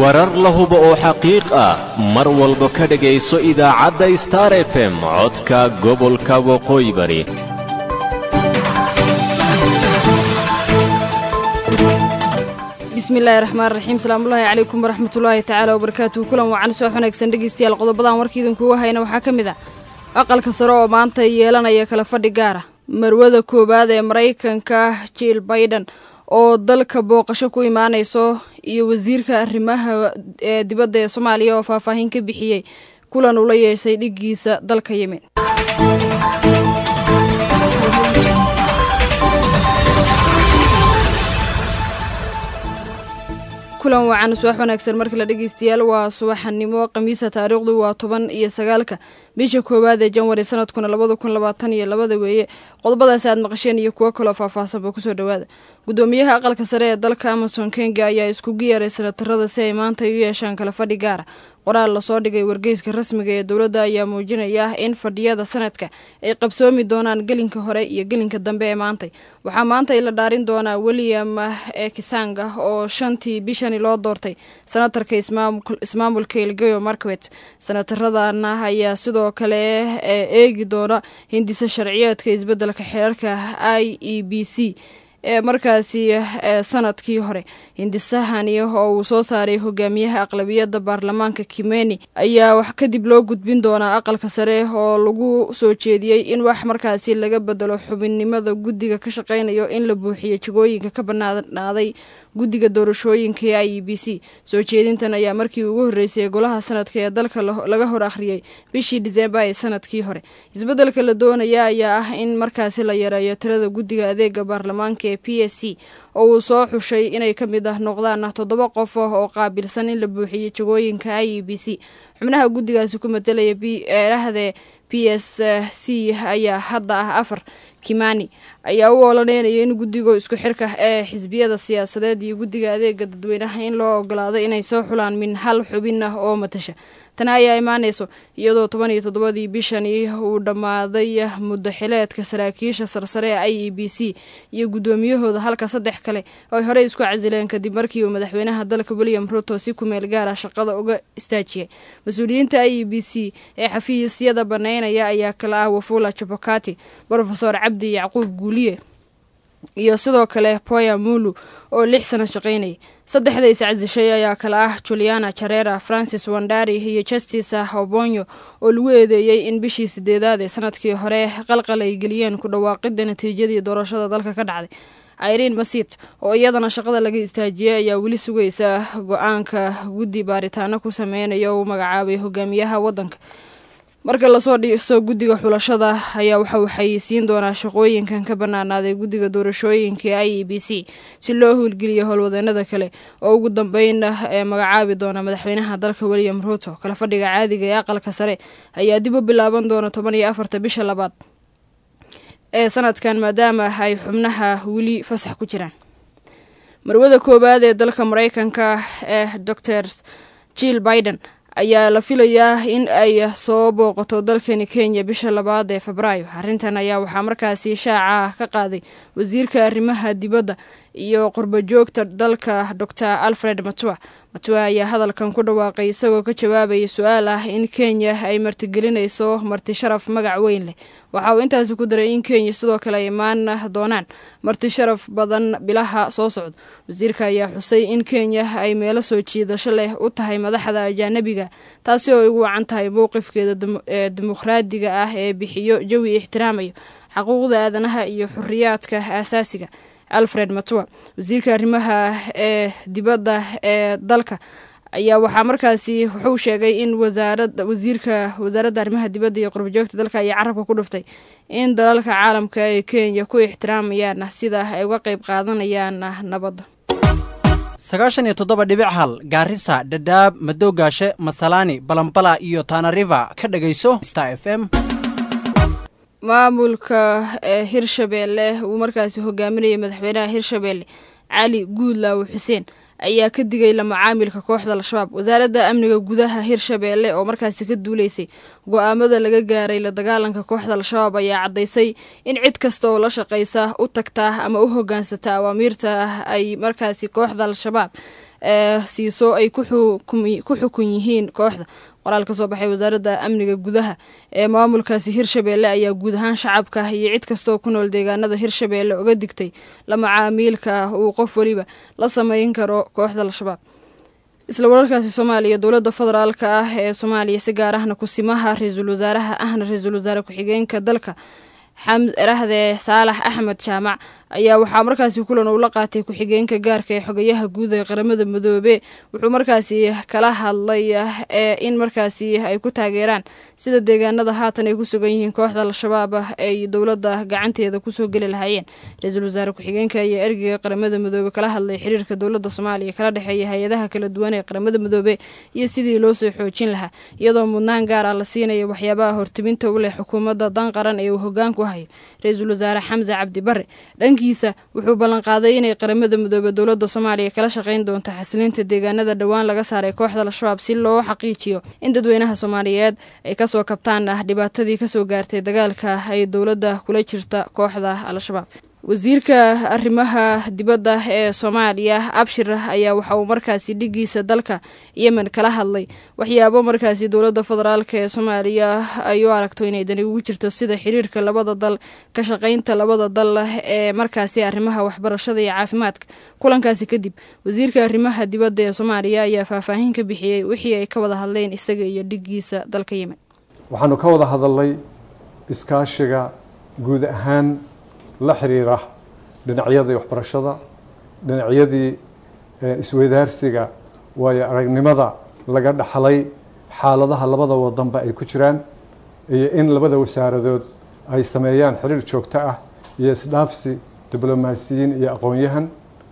warar la hubo oo xaqiiq ah mar walba ka dhegayso idaacadda star f m codka gobolka waqooyi bari bismillahi raxmaan raxiim salaamullaahi calaykum waraxmatullaahi tacaala wabarakaatuhu kulan wacan soo wanaagsan dhegeystayaal qodobadan warkiidinkugu hayna waxaa ka mid ah aqalka sare oo maanta yeelanaya kala fadhi gaara marwada koowaad ee maraykanka jiil baiden oo dalka booqasho ku imaanayso iyo wasiirka arrimaha ee dibadda ee soomaaliya oo faahfaahin ka bixiyey kulan ula yeeshay dhiggiisa dalka yemen kulan wacan subax wanaagsan markii la dhegeystayaal waa subaxanimo khamiisa taariikhdu waa toban iyo sagaalka bisha koowaad ee janwari sanadkuna labada kun labaatan iyo labada weeye qodobadaasi aad maqasheen iyo kuwo kaloo faahfaahsanba kusoo dhawaada gudoomiyaha aqalka sare ee dalka amason kenga ayaa iskugu yeeray sanatarada si ay maanta u yeeshaan kala fadhi gaara qoraal lasoo dhigay wargeyska rasmiga ee dowladda ayaa muujinaya in fadhiyada sanadka ay qabsoomi doonaan gelinka hore iyo gelinka dambe ee maantay waxaa maanta la dhaarin doonaa william kisanga oo shantii bishani loo doortay senatarka ismaamulka elgeyo markwet senataradana ayaa sidoo kale eegi doona hindisa sharciyeedka isbedelka xeerarka i e b c ee markaasi sanadkii hore hindisahani oo uu soo saaray hogaamiyaha aqlabiyadda baarlamaanka kimeni ayaa wax kadib loo gudbin doonaa aqalka sare oo lagu soo jeediyey in wax markaasi laga bedelo xubinnimada guddiga ka shaqeynayo in la buuxiyo jagooyinka ka banaanaaday guddiga doorashooyinka ee i e b c soo jeedintan ayaa markii ugu horreysay golaha sanadka ee dalka laga hor akhriyey bishii disembar ee sanadkii hore isbeddelka la doonaya ayaa ah in markaasi la yareeyo tirada guddiga adeega baarlamaanka ee p s c oo uu soo xushay inay ka mid ah noqdaan toddoba qof oo qaabilsan in la buuxiyo jagooyinka i e b c xubnaha guddigaasi ku matelaya eerahdee p s c ayaa hadda ah afar kimani ayaa u ololeynaya in guddiga isku xirka ee xisbiyada siyaasadeed iyo guddiga adeega dadweynaha in loo ogolaado inay soo xulaan min hal xubin ah oo matasha tani ayaa imaanayso iyadoo toban iyo toddobadii bishani uu dhammaaday muddo xileedka saraakiisha sarsare ee i e b c iyo guddoomiyahooda halka saddex kale ay horey isku casileen kadib markii uu madaxweynaha dalka william ruto si kumeel gaara shaqada uga istaajiyay mas-uuliyiinta i e b c ee xafiisyada baneynaya ayaa kala ah wafula jabokati rofesor cabdi yacquub guuliye iyo sidoo kale poya mulu oo lix sano shaqaynayay saddexda iscasishay ayaa kala ah juliana jarera francis wandari iyo justice obonyo oo lagu eedeeyey in bishii sideedaad ee sanadkii hore qalqal ay geliyeen ku dhawaaqida natiijadii doorashada dalka ka dhacday irene masit oo iyadana shaqada laga istaajiyey ayaa weli sugaysa go-aanka guddi baaritaano ku sameynayo uu magacaabay hogaamiyaha waddanka marka lasoo dhiso guddiga xulashada ayaa waxa uu xayeysiin doonaa shaqooyinkan ka banaanaaday guddiga doorashooyinka i e b c si loo howlgeliyo howlwadeenada kale oo ugu dambeyn ee magacaabi doona madaxweynaha dalka william ruto kala fadhiga caadiga ee aqalka sare ayaa dib u bilaaban doona toban iyo afarta bisha labaad ee sanadkan maadaama ay xubnaha weli fasax ku jiraan marwada koowaad ee dalka mareykanka ee dor jill biden ayaa la filayaa in ay soo booqato dalkani kenya bisha labaad ee febraayo arrintan ayaa waxaa markaasi shaaca ka qaaday wasiirka arrimaha dibadda iyo qurbajoogta dalka dor alfred matua matua ayaa hadalkan ku dhawaaqay isagoo ka jawaabaya su-aal ah in kenya ay martigelinayso marti sharaf magac weyn leh waxa uu intaasi ku daray in kenya sidoo kale ay imaan doonaan marti sharaf badan bilaha soo socdo wasiirka ayaa xusay in kenya ay meelo soo jiidasho leh u tahay madaxda ajaanabiga taasi oo ay ugu wacan tahay mowqifkeeda dimuqraadiga ah ee bixiyo jawi ixtiraamayo xaquuqda aadanaha iyo xuriyaadka aasaasiga alfred matua wasiirka arrimaha ee dibadda ee dalka ayaa waxaa markaasi wuxuu sheegay in wasaarada wasiirka wasaaradda arrimaha dibadda iyo qurbajoogta dalka ayaa carabka ku dhuftay in dalalka caalamka ee kenya ku ixtiraamayaan sida ay uga qeyb qaadanayaan nabadda sagaashan iyo toddoba dhibic hal gaarisa dhadhaab madowgaashe masalaani balambala iyo taanariva ka dhegayso star f m maamulka ee hirshabeelle uu markaasi hogaaminayay madaxweynaha hirshabeelle cali guudlaaw xuseen ayaa ka digay la macaamilka kooxda al-shabaab wasaaradda amniga gudaha hirshabeelle oo markaasi ka duuleysay go-aamada laga gaaray la dagaalanka kooxda al-shabaab ayaa caddaysay in cid kasta oo la shaqaysa u tagtaa ama u hogaansata awaamiirta ay markaasi kooxda al-shabaab siiso ay ku xukun yihiin kooxda qoraal ka soo baxay wasaaradda amniga gudaha ee maamulkaasi hirshabeelle ayaa guud ahaan shacabka iyo cid kastaoo ku nool deegaanada hirshabeelle uga digtay la macaamiilka uu qof weliba la sameyn karo kooxda al-shabaab isla wararkaasi soomaaliya dowladda federaalka ah ee soomaaliya si gaar ahna kusimaha ra-iisul wasaaraha ahna ra-iisul wasaare ku-xigeenka dalka xamrahdee saalax axmed jaamac ayaa waxaa markaasi kulan uu la qaatay ku-xigeenka gaarka ee xogayaha guud ee qaramada midoobe wuxuu markaasi kala hadlay in markaasi ay ku taageeraan sida deegaanada haatan ay ku sugan yihiin kooxda al-shabaab ay dowladda gacanteeda kusoo geli lahaayeen ra-iisul wasaare ku-xigeenka ayaa ergeyga qaramada midoobe kala hadlay xiriirka dowladda soomaaliya kala dhexeeya hay-adaha kala duwan ee qaramada midoobe iyo sidii loo soo xoojin lahaa iyadoo mudnaan gaar ah la siinaya waxyaabaha hortiminta u leh xukuumadda dan qaran ee uu hogaanku hayo ra-iisul wasaare xamse cabdi bare dhankiisa wuxuu ballanqaaday inay qaramada midoobe dowladda soomaaliya kala shaqayn doonto xasilinta deegaanada dhowaan laga saaray kooxda al-shabaab si loo xaqiijiyo in dadweynaha soomaaliyeed ay kasoo kabtaan ah dhibaatadii kasoo gaartay dagaalka ay dowladda kula jirta kooxda al-shabaab wasiirka arrimaha dibadda ee soomaaliya abshir ayaa waxa uu markaasi dhigiisa dalka yemen kala hadlay waxyaabo markaasi dowladda federaalk ee soomaaliya ay u aragto inay dani ugu jirto sida xiriirka labada dal ka shaqaynta labada dal ee markaasi arrimaha waxbarashada iyo caafimaadka kulankaasi kadib wasiirka arrimaha dibadda ee soomaaliya ayaa faahfaahin ka bixiyey wixii ay ka wada hadleen isaga iyo dhigiisa dalka yemen waxaanu ka wada hadalnay iskaashiga guud ahaan la xiriira dhinacyadii waxbarashada dhinacyadii isweydaarsiga waayo aragnimada laga dhaxlay xaaladaha labada wadanba ay ku jiraan iyo in labada wasaaradood ay sameeyaan xiriir joogto ah iyo isdhaafsi diblomaasiyiin iyo aqoon-yahan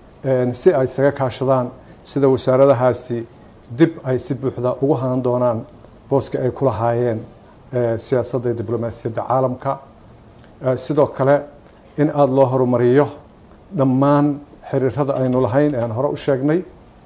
si ay isaga kaashadaan sida wasaaradahaasi dib ay si buuxda ugu hanan doonaan booska ay ku lahaayeen siyaasadda diblomaasiyadda caalamka sidoo kale in aada loo horumariyo dhammaan xiriirada aynu lahayn ean hore u sheegnay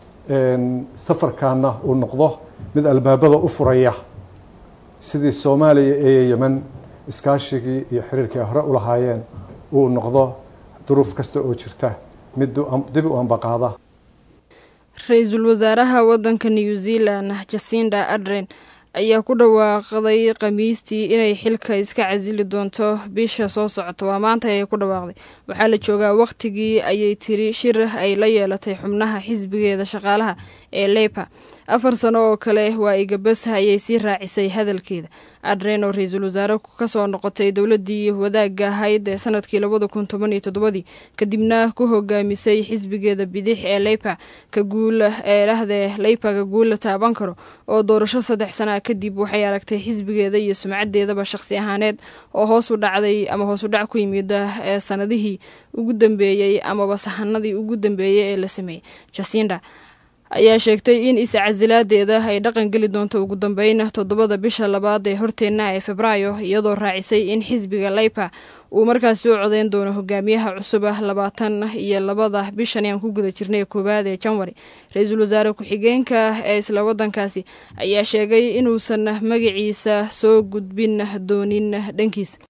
safarkaana uu noqdo mid albaabada u furaya sidii soomaaliya ee yemen iskaashigii iyo xiriirkii ay hore u lahaayeen uu noqdo duruuf kasta oo jirta mid dib u ambaqaada ra-iisul wasaaraha wadanka new zealand jasinda adren ayaa ku dhawaaqday khamiistii inay xilka iska casili doonto bisha soo socota waa maanta ayay ku dhawaaqday waxaa la joogaa wakhtigii ayay tiri shir ay la yeelatay xubnaha xisbigeeda shaqaalaha ee leypa afar sano oo kale waa igabas ayay sii raacisay hadalkeeda adren oo ra-iisul wasaare kasoo noqotay dowladii wadaagga ahayd ee sanadkii labada kun toban iyo toddobadii kadibna ku hogaamisay xisbigeeda bidix ee leypa ka guul ee dhahdee leypa ka guul la taaban karo oo doorasho saddex sana kadib waxay aragtay xisbigeeda iyo sumcadeedaba shaqsi ahaaneed oo hoos u dhacday ama hoos u dhac ku yimida ee sanadihii ugu dambeeyey amaba sahanadii ugu dambeeyey ee la sameeyey jasinda ayaa sheegtay in is-casilaadeeda ay dhaqan geli doonto ugu dambeyn toddobada bisha labaad ee horteenna ee febraayo iyadoo raacisay in xisbiga leypa uu markaasi u codeyn doono hogaamiyaha cusub ah labaatan iyo labada bishan aan ku guda jirnay koowaad ee janwari ra-iisul wasaare ku-xigeenka ee isla wadankaasi ayaa sheegay inuusan magaciisa soo gudbin doonin dhankiisa